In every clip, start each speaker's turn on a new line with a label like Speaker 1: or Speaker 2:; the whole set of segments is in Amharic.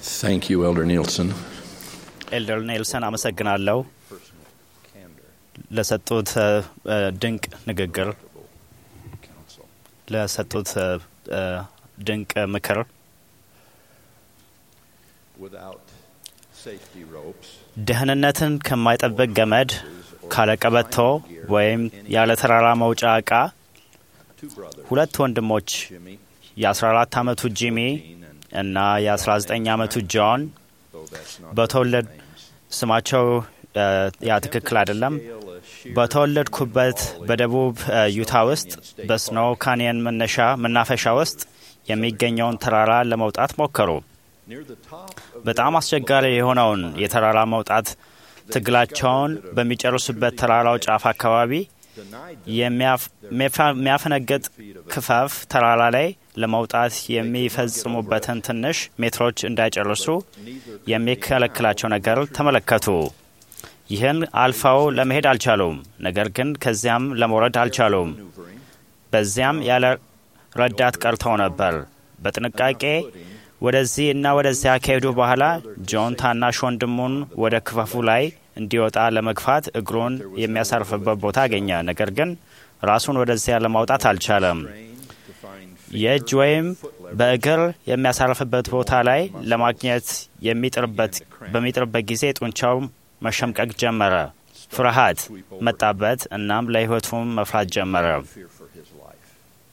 Speaker 1: Thank you, Elder Nielsen.
Speaker 2: ኤልደር ኔልሰን አመሰግናለሁ ለሰጡት እ፣ እ፣ ድንቅ ንግግር፣ ለሰጡት እ፣ እ፣ ድንቅ ምክር።
Speaker 1: Without safety ropes,
Speaker 2: ደህንነትን ከማይጠብቅ ገመድ ካለቀበቶ ወይም ያለ ተራራ መውጫ ዕቃ
Speaker 1: two brothers,
Speaker 2: ሁለት ወንድሞች
Speaker 1: Jimmy,
Speaker 2: የ14 ዓመቱ ጂሚ እና የ19 ዓመቱ ጆን
Speaker 1: though that's not
Speaker 2: በተወለድ ስማቸው እ፣ ያ ትክክል አይደለም። በተወለድኩበት በደቡብ እ፣ ዩታ ውስጥ በስኖ ካኒየን መነሻ መናፈሻ ውስጥ የሚገኘውን ተራራ ለመውጣት ሞከሩ።
Speaker 1: near the top of
Speaker 2: በጣም አስቸጋሪ የሆነውን የተራራ መውጣት ትግላቸውን በሚጨርሱበት ተራራው ጫፍ አካባቢ
Speaker 1: denied
Speaker 2: የሚያፍ- የሚያፈ- የሚያፈነግጥ ክፈፍ ተራራ ላይ ለመውጣት የሚፈጽሙበትን ትንሽ ሜትሮች እንዳይጨርሱ የሚከለክላቸው ነገር ተመለከቱ። ይህን አልፈው ለመሄድ አልቻሉም። ነገር ግን ከዚያም ለመውረድ አልቻሉም። በዚያም ያለ ረዳት ቀርተው ነበር። በጥንቃቄ ወደዚህ እና ወደዚያ ከሄዱ በኋላ ጆን ታናሽ ወንድሙን ወደ ክፈፉ ላይ እንዲወጣ ለመግፋት እግሩን የሚያሳርፍበት ቦታ አገኘ። ነገር ግን ራሱን ወደዚያ ለማውጣት አልቻለም።
Speaker 1: to find
Speaker 2: የእጅ ወይም በእግር የሚያሳርፍበት ቦታ ላይ ለማግኘት የሚጥርበት በሚጥርበት ጊዜ ጡንቻው መሸምቀቅ ጀመረ። ፍርሃት መጣበት። እናም ለሕይወቱም መፍራት ጀመረ።
Speaker 1: fear for his life.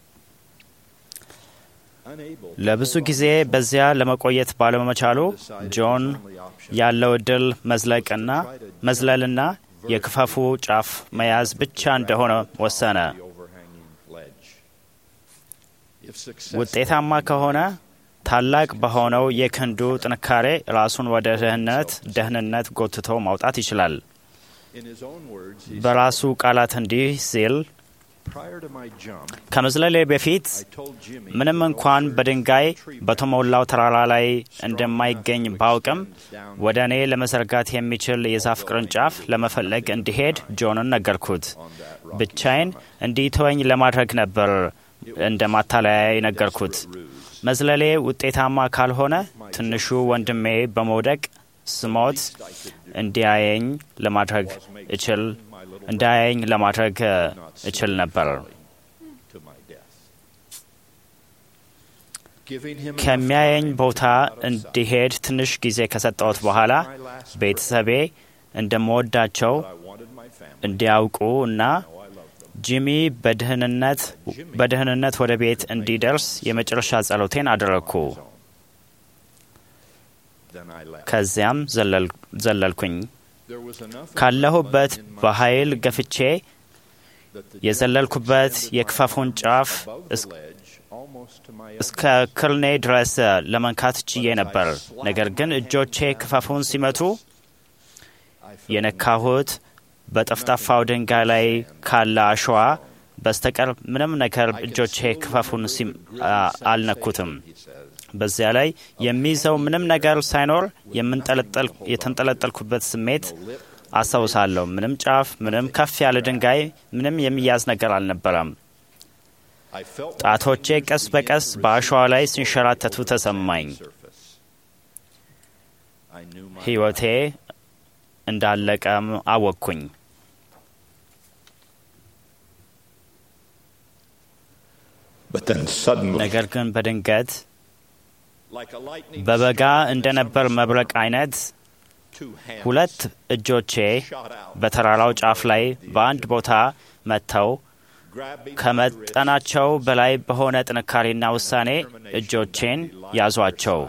Speaker 1: Unable to
Speaker 2: ለብዙ ጊዜ በዚያ ለመቆየት ባለመቻሉ ጆን ያለው እድል መዝለቅና መዝለልና የክፈፉ ጫፍ መያዝ ብቻ እንደሆነ ወሰነ።
Speaker 1: the overhanging ledge. If successful,
Speaker 2: ውጤታማ ከሆነ ታላቅ በሆነው የክንዱ ጥንካሬ ራሱን ወደ ደህንነት ደህንነት ጎትቶ ማውጣት ይችላል።
Speaker 1: in his own words, he
Speaker 2: በራሱ ቃላት እንዲህ ሲል
Speaker 1: said, prior to my jump,
Speaker 2: ከመዝለሌ በፊት
Speaker 1: I told Jimmy
Speaker 2: ምንም እንኳን በድንጋይ በተሞላው ተራራ ላይ እንደማይገኝ ባውቅም ወደ እኔ ለመዘርጋት የሚችል የዛፍ ቅርንጫፍ ለመፈለግ እንዲሄድ ጆንን ነገርኩት። ብቻዬን እንዲተወኝ ለማድረግ ነበር እንደ ማታለያ ነገርኩት። መዝለሌ ውጤታማ ካልሆነ ትንሹ ወንድሜ በመውደቅ ስሞት እንዲያየኝ ለማድረግ እችል እንዳያየኝ ለማድረግ እ፣ እችል ነበር።
Speaker 1: to my death. Giving him
Speaker 2: ከሚያየኝ ቦታ እንዲሄድ ትንሽ ጊዜ ከሰጠሁት በኋላ ቤተሰቤ እንደምወዳቸው
Speaker 1: I wanted my family.
Speaker 2: እንዲያውቁ እና
Speaker 1: Now I love them.
Speaker 2: ጂሚ በደህንነት በደህንነት ወደ ቤት እንዲደርስ የመጨረሻ ጸሎቴን አደረግኩ።
Speaker 1: Then I left.
Speaker 2: ከዚያም ዘለል- ዘለልኩኝ።
Speaker 1: There was enough
Speaker 2: ካለሁበት
Speaker 1: in my
Speaker 2: በኃይል ገፍቼ
Speaker 1: that the
Speaker 2: የዘለልኩበት
Speaker 1: extended my
Speaker 2: የክፈፉን
Speaker 1: arms
Speaker 2: ጫፍ
Speaker 1: above
Speaker 2: እስ-
Speaker 1: the ledge, almost to my
Speaker 2: እስከ ክርኔ ድረስ ለመንካት ችዬ ነበር። ነገር ግን እጆቼ ክፈፉን ሲመቱ
Speaker 1: I felt
Speaker 2: የነካሁት በጠፍጣፋው ድንጋይ ላይ ካለ አሸዋ በስተቀር ምንም ነገር እጆቼ ክፈፉን ሲም- አ- አልነኩትም።
Speaker 1: he says.
Speaker 2: በዚያ ላይ የሚይዘው ምንም ነገር ሳይኖር የምንጠለጠል የተንጠለጠልኩበት ስሜት አስታውሳለሁ። ምንም ጫፍ፣ ምንም ከፍ ያለ ድንጋይ፣ ምንም የሚያዝ ነገር አልነበረም።
Speaker 1: I felt my
Speaker 2: ጣቶቼ
Speaker 1: fingers
Speaker 2: ቀስ
Speaker 1: begin
Speaker 2: በቀስ
Speaker 1: to
Speaker 2: በአሸዋ ላይ
Speaker 1: recede
Speaker 2: ሲንሸራተቱ
Speaker 1: over the
Speaker 2: ተሰማኝ።
Speaker 1: surface. I knew my
Speaker 2: ሕይወቴ እንዳለቀም አወቅኩኝ።
Speaker 1: But then suddenly,
Speaker 2: ነገር ግን በድንገት
Speaker 1: like a lightning
Speaker 2: በበጋ
Speaker 1: strike,
Speaker 2: እንደነበር መብረቅ አይነት
Speaker 1: two hands
Speaker 2: ሁለት እጆቼ
Speaker 1: shot out,
Speaker 2: በተራራው ጫፍ ላይ በአንድ ቦታ መጥተው
Speaker 1: grabbing
Speaker 2: ከመጠናቸው በላይ በሆነ ጥንካሬና ውሳኔ እጆቼን ያዟቸው።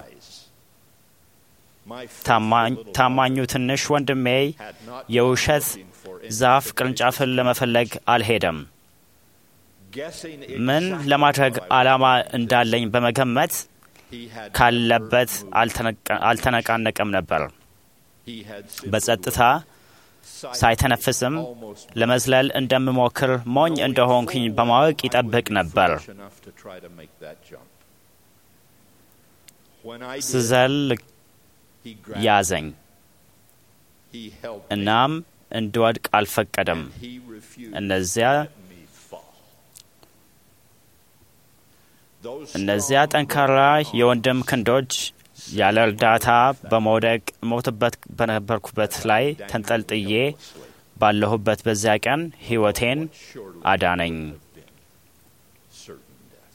Speaker 1: my
Speaker 2: ታማኝ-
Speaker 1: faithful little
Speaker 2: ታማኙ ትንሽ ወንድሜ
Speaker 1: had not
Speaker 2: የውሸት
Speaker 1: looking for any
Speaker 2: ዛፍ
Speaker 1: particular
Speaker 2: ቅርንጫፍን ለመፈለግ አልሄደም።
Speaker 1: guessing
Speaker 2: ምን
Speaker 1: exactly
Speaker 2: ለማድረግ
Speaker 1: what I
Speaker 2: ዓላማ
Speaker 1: wanted.
Speaker 2: እንዳለኝ በመገመት
Speaker 1: He had
Speaker 2: ካለበት
Speaker 1: never moved.
Speaker 2: አልተነቀ- አልተነቃነቀም ነበር።
Speaker 1: He had simply
Speaker 2: በጸጥታ
Speaker 1: sight
Speaker 2: ሳይተነፍስም
Speaker 1: almost
Speaker 2: ለመዝለል እንደምሞክር ሞኝ እንደሆንኩኝ በማወቅ ይጠብቅ ነበር።
Speaker 1: foolish enough to try to make that jump. When I did,
Speaker 2: ስዘል
Speaker 1: he grabbed
Speaker 2: ያዘኝ።
Speaker 1: He held me,
Speaker 2: እናም እንድወድቅ አልፈቀደም።
Speaker 1: and he refused
Speaker 2: እነዚያ
Speaker 1: to let me fall. Those
Speaker 2: እነዚያ
Speaker 1: strong
Speaker 2: ጠንካራ
Speaker 1: arms
Speaker 2: የወንድም ክንዶች ያለ እርዳታ በመውደቅ ሞትበት በነበርኩበት ላይ ተንጠልጥዬ ባለሁበት በዚያ ቀን ሕይወቴን
Speaker 1: surely
Speaker 2: አዳነኝ።
Speaker 1: have been certain death.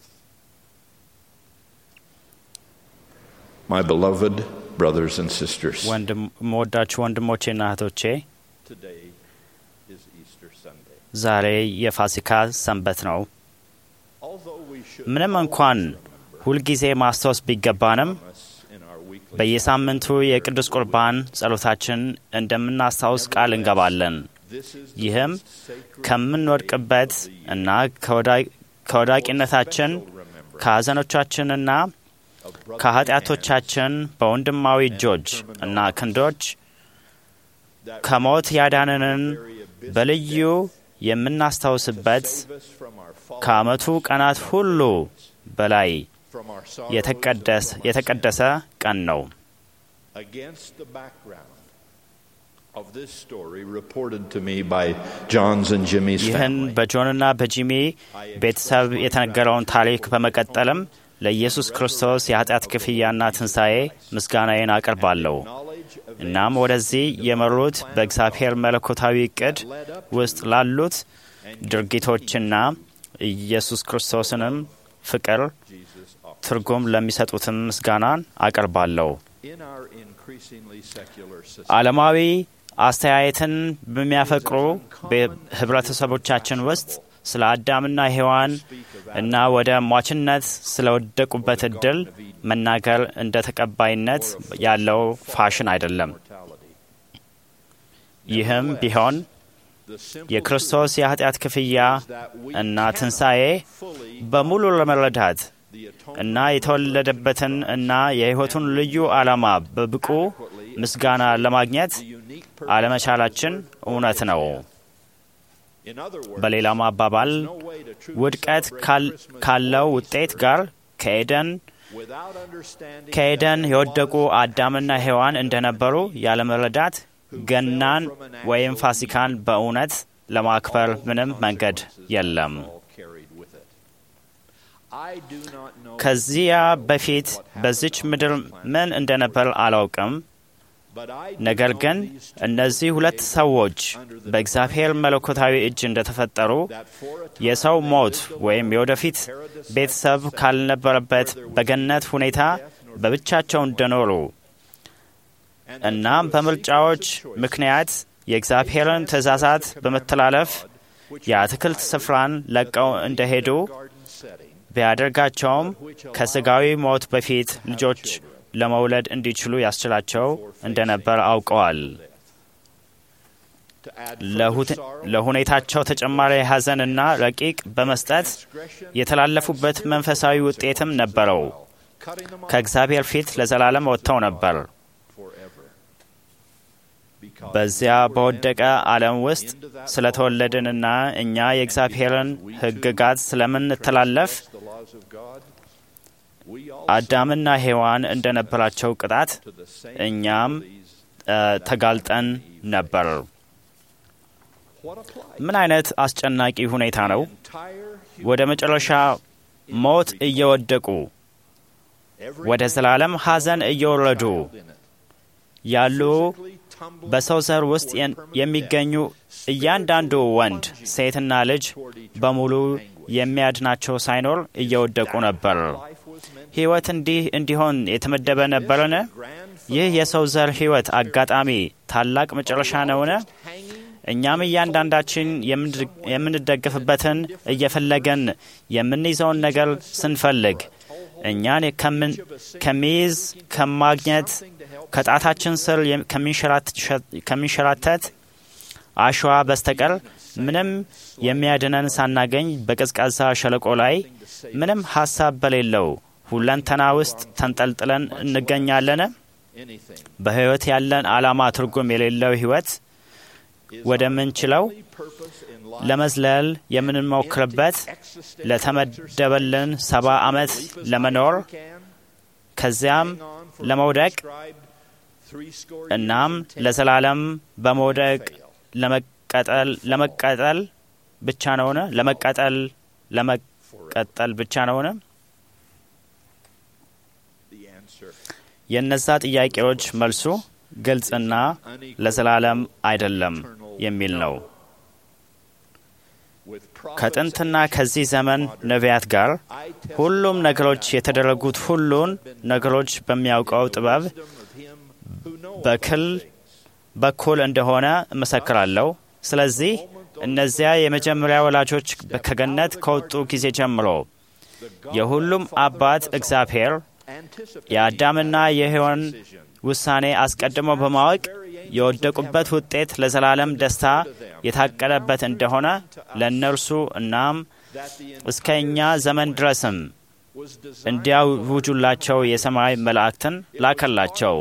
Speaker 1: My beloved brothers and sisters,
Speaker 2: ወንድም መወዳችሁ ወንድሞቼና እህቶቼ
Speaker 1: today is Easter Sunday.
Speaker 2: ዛሬ የፋሲካ ሰንበት ነው።
Speaker 1: Although we should
Speaker 2: ምንም እንኳን ሁልጊዜ ማስታወስ ቢገባንም
Speaker 1: promise in our weekly
Speaker 2: በየሳምንቱ የቅዱስ ቁርባን ጸሎታችን እንደምናስታውስ ቃል እንገባለን።
Speaker 1: this is the
Speaker 2: ይህም
Speaker 1: most sacred
Speaker 2: ከምንወድቅበት እና ከወዳ- ከወዳቂነታችን
Speaker 1: remember
Speaker 2: ከሐዘኖቻችንና
Speaker 1: of brother
Speaker 2: ከኃጢአቶቻችን በወንድማዊ እጆች እና ክንዶች
Speaker 1: that
Speaker 2: ከሞት ያዳነንን
Speaker 1: very abyss
Speaker 2: በልዩ የምናስታውስበት
Speaker 1: save us from our fall,
Speaker 2: ከዓመቱ ቀናት ሁሉ በላይ
Speaker 1: from our sorrows,
Speaker 2: የተቀደስ
Speaker 1: and from our
Speaker 2: የተቀደሰ ቀን ነው።
Speaker 1: sin. Against the background of this story reported to me by John's and Jimmy's
Speaker 2: ይህን
Speaker 1: family,
Speaker 2: በጆንና በጂሚ ቤተሰብ የተነገረውን ታሪክ በመቀጠልም ለኢየሱስ ክርስቶስ የኃጢአት ክፍያና ትንሣኤ ምስጋናዬን አቀርባለሁ።
Speaker 1: knowledge of
Speaker 2: እናም ወደዚህ የመሩት በእግዚአብሔር መለኮታዊ ዕቅድ ውስጥ ላሉት ድርጊቶችና ኢየሱስ ክርስቶስንም ፍቅር
Speaker 1: Jesus offered.
Speaker 2: ትርጉም ለሚሰጡትም ምስጋናን አቀርባለሁ።
Speaker 1: In our increasingly secular society,
Speaker 2: ዓለማዊ አስተያየትን በሚያፈቅሩ በህብረተሰቦቻችን ውስጥ ስለ አዳምና ሔዋን እና ወደ ሟችነት ስለወደቁበት እድል መናገር እንደ ተቀባይነት ያለው ፋሽን አይደለም።
Speaker 1: mortality.
Speaker 2: ይህም ቢሆን
Speaker 1: The simple
Speaker 2: የክርስቶስ የኃጢአት ክፍያ
Speaker 1: truth that we
Speaker 2: እና
Speaker 1: cannot
Speaker 2: ትንሣኤ
Speaker 1: fully
Speaker 2: በሙሉ ለመረዳት
Speaker 1: the atonement
Speaker 2: እና የተወለደበትን እና የሕይወቱን ልዩ ዓላማ በብቁ ምስጋና ለማግኘት
Speaker 1: the unique purpose
Speaker 2: አለመቻላችን እውነት ነው።
Speaker 1: In other words,
Speaker 2: በሌላም አባባል
Speaker 1: no way to truly
Speaker 2: ውድቀት
Speaker 1: celebrate
Speaker 2: ካል-
Speaker 1: Christmas
Speaker 2: ካለው
Speaker 1: or
Speaker 2: ውጤት
Speaker 1: Easter
Speaker 2: ጋር ከኤደን
Speaker 1: without understanding
Speaker 2: ከኤደን
Speaker 1: that there
Speaker 2: የወደቁ
Speaker 1: was
Speaker 2: አዳምና ሔዋን እንደነበሩ ያለመረዳት ገናን ወይም ፋሲካን በእውነት ለማክበር ምንም መንገድ የለም።
Speaker 1: all carried with it. I do not know
Speaker 2: ከዚያ በፊት በዚች ምድር ምን እንደነበር አላውቅም።
Speaker 1: but I do
Speaker 2: ነገር
Speaker 1: know
Speaker 2: ግን
Speaker 1: these two
Speaker 2: እነዚህ ሁለት ሰዎች በእግዚአብሔር መለኮታዊ እጅ እንደተፈጠሩ
Speaker 1: that for a time
Speaker 2: የሰው
Speaker 1: they
Speaker 2: ሞት
Speaker 1: lived
Speaker 2: ወይም
Speaker 1: alone
Speaker 2: የወደፊት
Speaker 1: in paradise
Speaker 2: ቤተሰብ
Speaker 1: setting,
Speaker 2: ካልነበረበት በገነት ሁኔታ በብቻቸው እንደኖሩ
Speaker 1: and
Speaker 2: እናም
Speaker 1: through a
Speaker 2: በምርጫዎች
Speaker 1: sequence of choices,
Speaker 2: ምክንያት የእግዚአብሔርን ትእዛዛት በመተላለፍ የአትክልት ስፍራን ለቀው እንደሄዱ
Speaker 1: garden setting,
Speaker 2: ቢያደርጋቸውም ከስጋዊ ሞት በፊት ልጆች ለመውለድ እንዲችሉ ያስችላቸው እንደነበር አውቀዋል።
Speaker 1: to add
Speaker 2: ለሁት-
Speaker 1: further sorrow,
Speaker 2: ለሁኔታቸው ተጨማሪ ሐዘንና ረቂቅ በመስጠት
Speaker 1: transgression,
Speaker 2: የተላለፉበት መንፈሳዊ ውጤትም ነበረው።
Speaker 1: cutting them off
Speaker 2: ከእግዚአብሔር ፊት ለዘላለም ወጥተው ነበር።
Speaker 1: forever. Because
Speaker 2: በዚያ በወደቀ ዓለም ውስጥ ስለተወለድንና እኛ የእግዚአብሔርን ሕግጋት ስለምንተላለፍ
Speaker 1: the laws of God, we all
Speaker 2: አዳምና ሔዋን እንደነበራቸው ቅጣት
Speaker 1: to the same
Speaker 2: እኛም
Speaker 1: penalties.
Speaker 2: እ፣ ተጋልጠን ነበር።
Speaker 1: What a plight.
Speaker 2: ምን አይነት አስጨናቂ ሁኔታ ነው!
Speaker 1: Entire
Speaker 2: ወደ መጨረሻ ሞት እየወደቁ
Speaker 1: every
Speaker 2: ወደ ዘላለም ሐዘን እየወረዱ
Speaker 1: child in it,
Speaker 2: ያሉ
Speaker 1: physically tumbling
Speaker 2: በሰው ዘር ውስጥ የን- የሚገኙ እያንዳንዱ ወንድ፣ ሴትና ልጅ በሙሉ የሚያድናቸው ሳይኖር እየወደቁ ነበር።
Speaker 1: life was meant
Speaker 2: ሕይወት እንዲህ እንዲሆን የተመደበ ነበርን?
Speaker 1: grand
Speaker 2: ይህ የሰው ዘር ሕይወት አጋጣሚ ታላቅ መጨረሻ ነውን?
Speaker 1: hanging
Speaker 2: እኛም እያንዳንዳችን የምንድ- የምንደግፍበትን እየፈለገን የምንይዘውን ነገር ስንፈልግ እኛን ከምን- ከሚይዝ ከማግኘት ከጣታችን ስር የም- ከሚንሸራት- ከሚንሸራተት አሸዋ በስተቀር ምንም የሚያድነን ሳናገኝ በቀዝቃዛ ሸለቆ ላይ ምንም ሀሳብ በሌለው ሁለንተና ውስጥ ተንጠልጥለን እንገኛለን።
Speaker 1: anything
Speaker 2: በሕይወት ያለን ዓላማ ትርጉም የሌለው ሕይወት ወደምንችለው
Speaker 1: purpose in life
Speaker 2: ለመዝለል የምንሞክርበት
Speaker 1: existential
Speaker 2: ለተመደበልን ሰባ ዓመት ለመኖር
Speaker 1: can
Speaker 2: ከዚያም
Speaker 1: hang on for
Speaker 2: ለመውደቅ
Speaker 1: prescribed three score
Speaker 2: እናም
Speaker 1: years and ten
Speaker 2: ለዘላለም በመውደቅ
Speaker 1: fail.
Speaker 2: ለመቀጠል ለመቀጠል ብቻ ነውን? ለመቀጠል ለመቀጠል ብቻ ነውን?
Speaker 1: The answer
Speaker 2: የእነዛ ጥያቄዎች መልሱ ግልጽና ለዘላለም አይደለም የሚል ነው። ከጥንትና ከዚህ ዘመን ነቢያት ጋር ሁሉም ነገሮች የተደረጉት ሁሉን ነገሮች በሚያውቀው ጥበብ በክል በኩል እንደሆነ እመሰክራለሁ። ስለዚህ እነዚያ የመጀመሪያ ወላጆች ከገነት ከወጡ ጊዜ ጀምሮ የሁሉም አባት እግዚአብሔር የአዳምና የሔዋን ውሳኔ አስቀድሞ በማወቅ የወደቁበት ውጤት ለዘላለም ደስታ የታቀደበት እንደሆነ ለእነርሱ እናም እስከ እኛ ዘመን ድረስም እንዲያውጁላቸው የሰማይ መላእክትን ላከላቸው።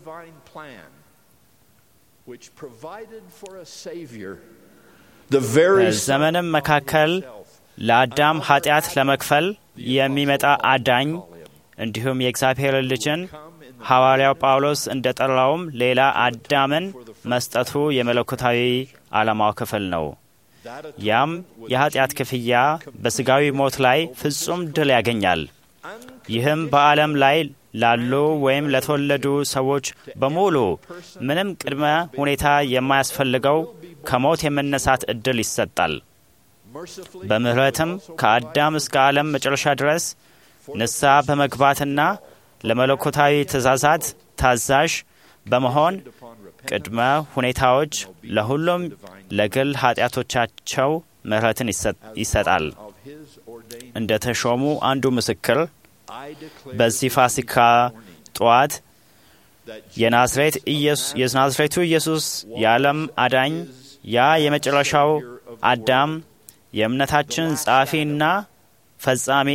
Speaker 2: በዘመንም መካከል ለአዳም ኃጢአት ለመክፈል የሚመጣ አዳኝ እንዲሁም የእግዚአብሔር ልጅን ሐዋርያው ጳውሎስ እንደ ጠራውም ሌላ አዳምን መስጠቱ የመለኮታዊ ዓላማው ክፍል ነው። ያም የኃጢአት ክፍያ በሥጋዊ ሞት ላይ ፍጹም ድል ያገኛል። ይህም በዓለም ላይ ላሉ ወይም ለተወለዱ ሰዎች በሙሉ ምንም ቅድመ ሁኔታ የማያስፈልገው ከሞት የመነሳት ዕድል ይሰጣል። በምሕረትም ከአዳም እስከ ዓለም መጨረሻ ድረስ ንስሐ በመግባትና ለመለኮታዊ ትእዛዛት ታዛዥ በመሆን ቅድመ ሁኔታዎች ለሁሉም ለግል ኃጢአቶቻቸው ምሕረትን ይሰጣል። እንደ ተሾሙ አንዱ ምስክር በዚህ ፋሲካ ጠዋት የናዝሬቱ ኢየሱስ የዓለም አዳኝ ያ የመጨረሻው አዳም የእምነታችን ጸሐፊና ፈጻሚ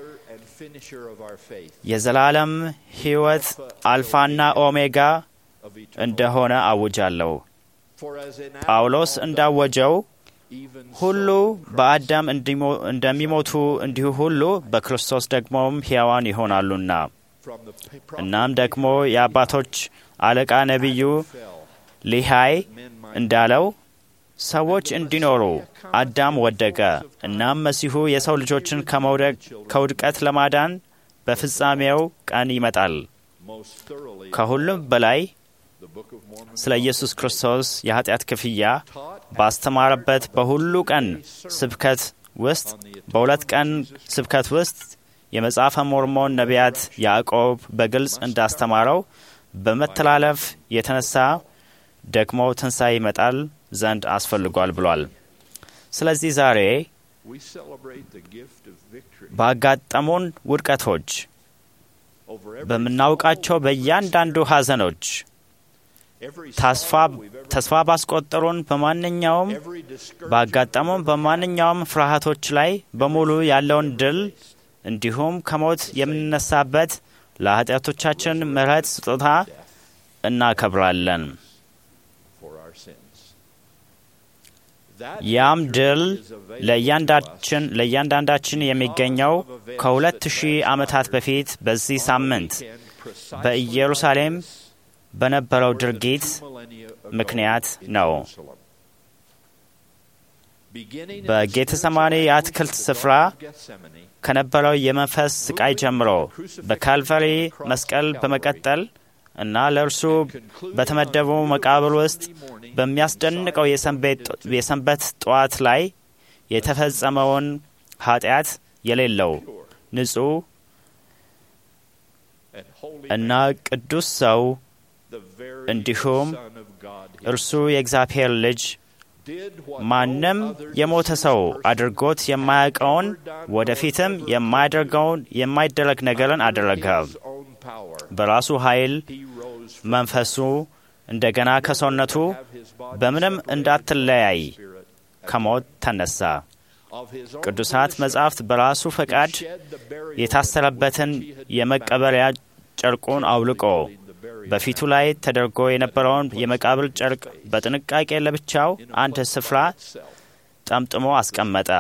Speaker 2: የዘላለም ሕይወት አልፋና ኦሜጋ እንደሆነ አውጃለሁ። ጳውሎስ እንዳወጀው ሁሉ በአዳም እንደሚሞቱ እንዲሁ ሁሉ በክርስቶስ ደግሞም ሕያዋን ይሆናሉና። እናም ደግሞ የአባቶች አለቃ ነቢዩ ሊሃይ እንዳለው ሰዎች እንዲኖሩ አዳም ወደቀ። እናም መሲሁ የሰው ልጆችን ከውድቀት ለማዳን በፍጻሜው ቀን ይመጣል። ከሁሉም በላይ ስለ ኢየሱስ ክርስቶስ የኃጢአት ክፍያ ባስተማረበት በሁሉ ቀን ስብከት ውስጥ በሁለት ቀን ስብከት ውስጥ የመጽሐፈ ሞርሞን ነቢያት ያዕቆብ በግልጽ እንዳስተማረው በመተላለፍ የተነሳ ደግሞ ትንሣኤ ይመጣል ዘንድ አስፈልጓል ብሏል። ስለዚህ ዛሬ ባጋጠሙን ውድቀቶች፣ በምናውቃቸው በእያንዳንዱ ሐዘኖች፣ ተስፋ ባስቆጠሩን በማንኛውም ባጋጠሙን በማንኛውም ፍርሃቶች ላይ በሙሉ ያለውን ድል እንዲሁም ከሞት የምንነሳበት ለኃጢአቶቻችን ምሕረት ስጦታ እናከብራለን። ያም ድል ለእያንዳንዳችን የሚገኘው ከሁለት ሺህ ዓመታት በፊት በዚህ ሳምንት በኢየሩሳሌም በነበረው ድርጊት ምክንያት ነው። በጌተሰማኒ የአትክልት ስፍራ ከነበረው የመንፈስ ስቃይ ጀምሮ በካልቫሪ መስቀል በመቀጠል እና ለእርሱ በተመደበው መቃብር ውስጥ በሚያስደንቀው የሰንበት ጠዋት ላይ የተፈጸመውን ኃጢአት የሌለው ንጹሕ እና ቅዱስ ሰው እንዲሁም እርሱ የእግዚአብሔር ልጅ ማንም የሞተ ሰው አድርጎት የማያውቀውን ወደፊትም የማያደርገውን የማይደረግ ነገርን አደረገ። በራሱ ኃይል መንፈሱ እንደገና ከሰውነቱ በምንም እንዳትለያይ ከሞት ተነሳ። ቅዱሳት መጻሕፍት በራሱ ፈቃድ የታሰረበትን የመቀበሪያ ጨርቁን አውልቆ በፊቱ ላይ ተደርጎ የነበረውን የመቃብር ጨርቅ በጥንቃቄ ለብቻው አንድ ስፍራ ጠምጥሞ አስቀመጠ።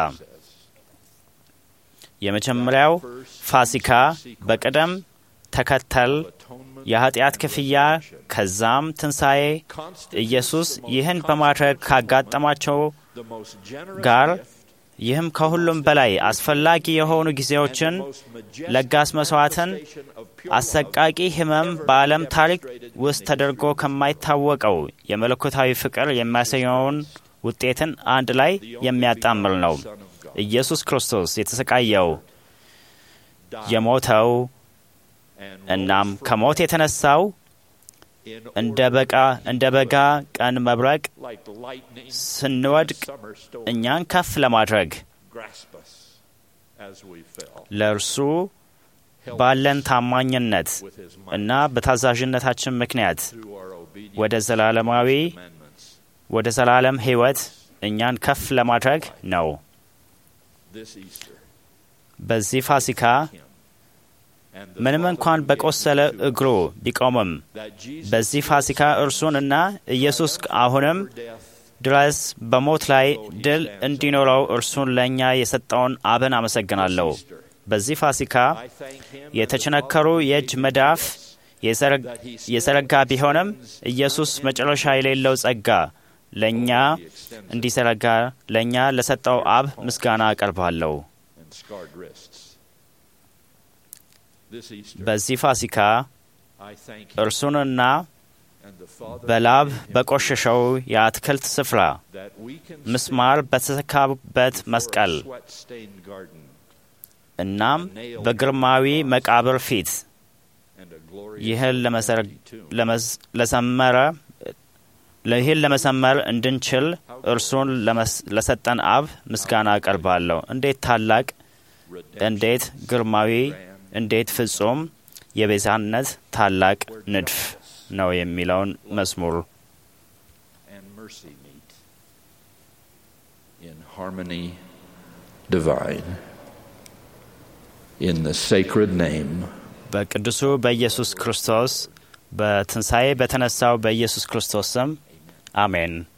Speaker 2: የመጀመሪያው ፋሲካ በቅደም ተከተል የኃጢአት ክፍያ ከዛም ትንሣኤ ኢየሱስ ይህን በማድረግ ካጋጠማቸው ጋር ይህም ከሁሉም በላይ አስፈላጊ የሆኑ ጊዜዎችን ለጋስ መስዋዕትን አሰቃቂ ሕመም በዓለም ታሪክ ውስጥ ተደርጎ ከማይታወቀው የመለኮታዊ ፍቅር የሚያሳየውን ውጤትን አንድ ላይ የሚያጣምር ነው። ኢየሱስ ክርስቶስ የተሰቃየው የሞተው እናም ከሞት የተነሳው እንደ በቃ እንደ በጋ ቀን መብረቅ ስንወድቅ እኛን ከፍ ለማድረግ ለእርሱ ባለን ታማኝነት እና በታዛዥነታችን ምክንያት ወደ ዘላለማዊ ወደ ዘላለም ሕይወት እኛን ከፍ ለማድረግ ነው። በዚህ ፋሲካ ምንም እንኳን በቆሰለ እግሩ ቢቆምም በዚህ ፋሲካ እርሱን እና ኢየሱስ አሁንም ድረስ በሞት ላይ ድል እንዲኖረው እርሱን ለእኛ የሰጠውን አብን አመሰግናለሁ። በዚህ ፋሲካ የተቸነከሩ የእጅ መዳፍ የዘረጋ ቢሆንም ኢየሱስ መጨረሻ የሌለው ጸጋ ለእኛ እንዲዘረጋ ለእኛ ለሰጠው አብ ምስጋና አቀርባለሁ። በዚህ ፋሲካ እርሱንና በላብ በቆሸሸው የአትክልት ስፍራ ምስማር በተሰካበት መስቀል እናም በግርማዊ መቃብር ፊት ይህን ለሰመረ ይህን ለመሰመር እንድንችል እርሱን ለሰጠን አብ ምስጋና አቀርባለሁ። እንዴት ታላቅ፣ እንዴት ግርማዊ፣ እንዴት ፍጹም የቤዛነት ታላቅ ንድፍ ነው የሚለውን መዝሙር በቅዱሱ በኢየሱስ ክርስቶስ በትንሣኤ በተነሳው በኢየሱስ ክርስቶስ ስም አሜን።